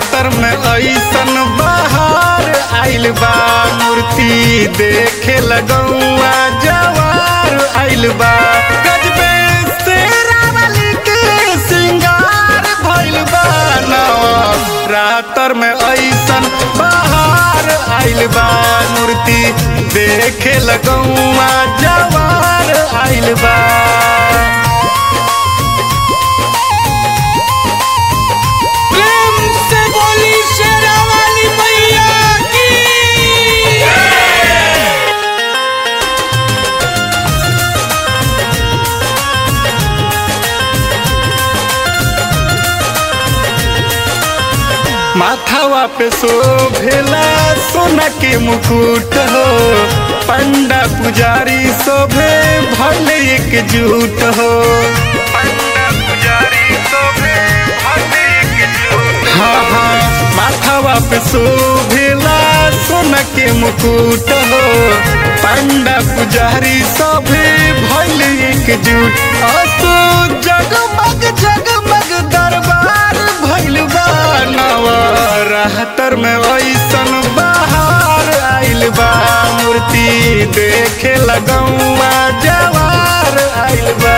रातर में ऐसन बहार आइल बा मूर्ति देखे लगौआ जवार आइल बा गजबे शेरावाली के सिंगार भइल बा नवा रातर में ऐसन बहार आइल बा मूर्ति देखे लगौआ जवार आइल बा प्रेम से बोली शेरावाली मैया की माथावा पे शोभेला सोना के मुकुट हो पंडा पुजारी शोभे भले एकजुट हो पंडा पुजारी शोभे भले एकजुट हाँ हाँ माथावा पे शोभेला सोना के मुकुट हो पंडा पुजारी शोभे भले एकजुट असो जगमग जगमग दरबार भइल बा नवा राहतर में ऐसन बहार आइल बा मूर्ति देखे लगौआ जवार आइल बा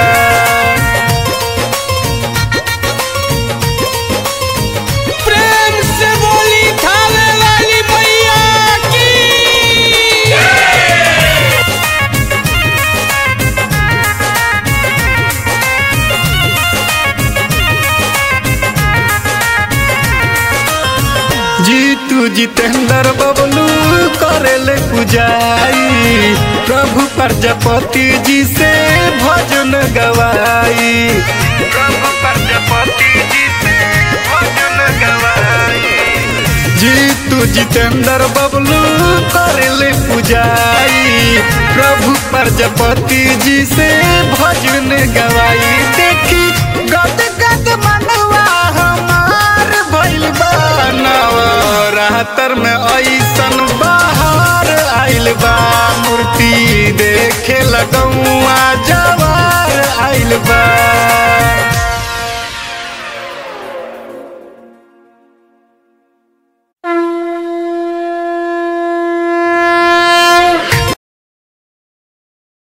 प्रेम से बोली थावे वाली मैया की जीतू जितेंद्र बबलू करेले पुजाई प्रभु प्रजापति जी से भजन गवाई प्रभु प्रजापति जी से भजन गवाई जीतू जितेंद्र बबलू करेले पुजाई प्रभु प्रजापति जी से भजन गवाई देखी गद गद मनवा हमार भइल बा नवा रातर में ऐसन बहार आइल बा मूर्ति देखे लगौआ जवार आइल बा